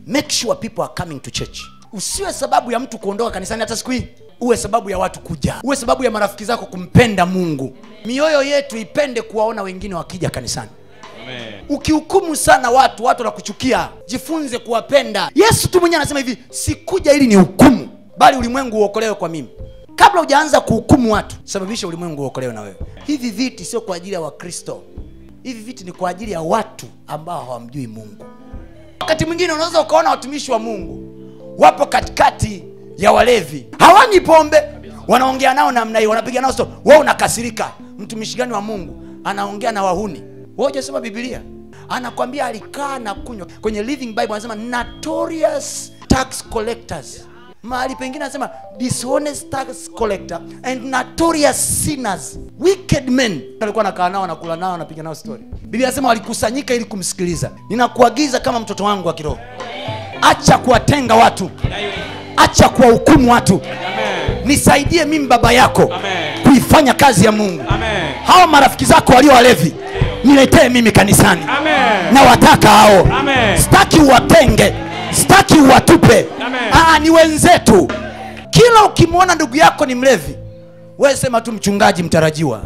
make sure people are coming to church usiwe sababu ya mtu kuondoka kanisani hata siku hii uwe sababu ya watu kuja uwe sababu ya marafiki zako kumpenda mungu mioyo yetu ipende kuwaona wengine wakija kanisani ukihukumu sana watu watu wanakuchukia jifunze kuwapenda yesu tu mwenyewe anasema hivi sikuja ili ni hukumu bali ulimwengu uokolewe kwa mimi kabla hujaanza kuhukumu watu sababisha ulimwengu uokolewe na wewe hivi viti sio kwa ajili ya wakristo hivi viti ni kwa ajili ya watu ambao hawamjui mungu wakati mwingine unaweza ukaona watumishi wa mungu wapo katikati ya walevi hawanywi pombe wanaongea nao namna hiyo wanapiga nao sto we unakasirika mtumishi gani wa mungu anaongea na wahuni we hujasoma bibilia anakwambia alikaa na kunywa kwenye living bible anasema notorious tax collectors mahali pengine anasema dishonest tax collector and notorious sinners wicked men alikuwa anakaa nao anakula nao anapiga nao story biblia anasema walikusanyika ili kumsikiliza ninakuagiza kama mtoto wangu wa kiroho acha kuwatenga watu acha kuwahukumu watu nisaidie mimi baba yako Amen. kuifanya kazi ya mungu Amen. hawa marafiki zako walio walevi niletee mimi kanisani Amen. na wataka hao Amen. sitaki uwatenge sitaki uwatupe Amen. Aa, ni wenzetu kila ukimwona ndugu yako ni mlevi wewe sema tu mchungaji mtarajiwa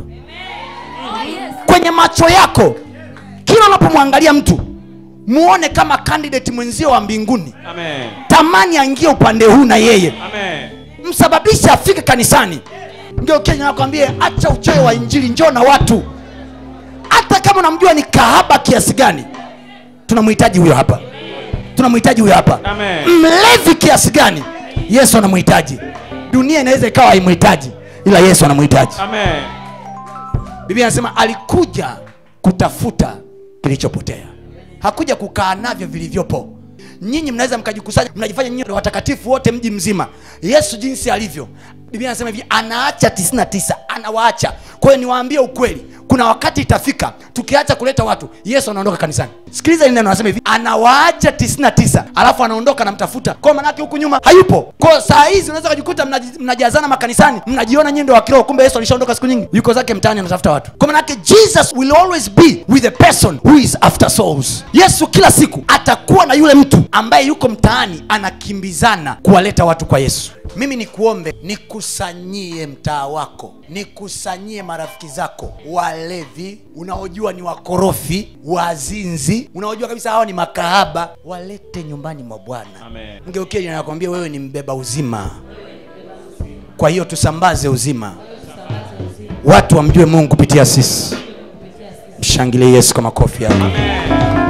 kwenye macho yako kila unapomwangalia mtu muone kama candidate mwenzio wa mbinguni Amen. tamani aingie upande huu na yeye Amen. msababishe afike kanisani ndio kenya nakwambie acha uchoyo wa injili njoo na watu hata kama unamjua ni kahaba kiasi gani tunamhitaji huyo hapa tunamhitaji huyo hapa Amen. mlevi kiasi gani yesu anamhitaji dunia inaweza ikawa haimhitaji ila yesu anamhitaji Amen. biblia anasema alikuja kutafuta kilichopotea hakuja kukaa navyo vilivyopo nyinyi mnaweza mkajikusanya mnajifanya nyinyi ndio watakatifu wote mji mzima yesu jinsi alivyo biblia anasema hivi anaacha 99 anawaacha kwa hiyo niwaambie ukweli kuna wakati itafika tukiacha kuleta watu yesu anaondoka kanisani sikiliza hili neno anasema hivi anawaacha 99 alafu anaondoka namtafuta kwa manake huku nyuma hayupo kwa saa hizi unaweza kujikuta mnaji- mnajazana makanisani mnajiona nyinyi ndio wa kiroho kumbe yesu alishaondoka siku nyingi yuko zake mtaani anatafuta watu kwa manake jesus will always be with a person who is after souls yesu kila siku atakuwa na yule mtu ambaye yuko mtaani anakimbizana kuwaleta watu kwa yesu mimi nikuombe nikusanyie mtaa wako nikusanyie marafiki zako walevi unaojua ni wakorofi wazinzi unaojua kabisa hawa ni makahaba walete nyumbani mwa bwana Amen. mgeukie nakwambia wewe ni mbeba uzima kwa hiyo tusambaze uzima watu wamjue mungu kupitia sisi mshangilie yesu kwa makofi yako Amen.